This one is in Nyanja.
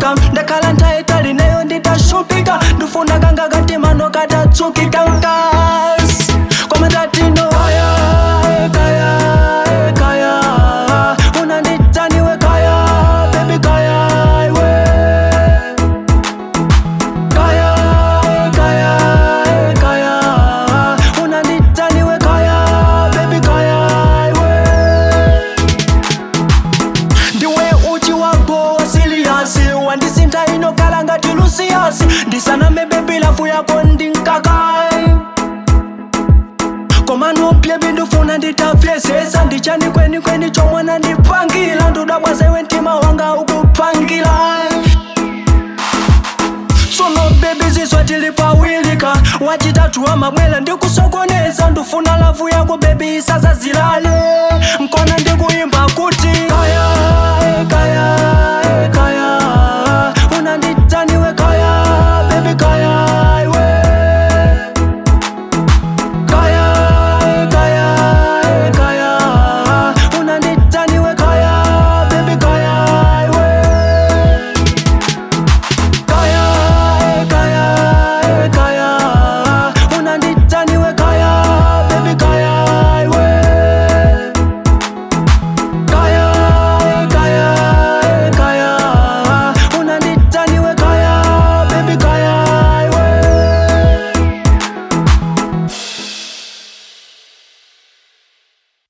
ndashupika ndakhala nthaitali nayo nditashupika ndifuna kanga katimano katatsukika nkasi koma tatino kaya eh, kaya eh, kaya unanditaniwe kaya bebi kaya iwe kaya eh, kaya eh, kaya unanditaniwe kaya bebi kaya iwe ndiwe uchi wako wasiliasi wandisintha inokhala ngati lusiyasi ndisaname bebi lafu yako ndinkakai koma nopye bindufuna nditapyesesa ndichani kwenikweni chomwana ndipangila ndudabwazewe mtima wanga ukupangila sono bebi ziswa tilipawilika wachitatu wa mabwela ndikusokoneza ndufuna lavu yako bebi isazazilale nkona ndi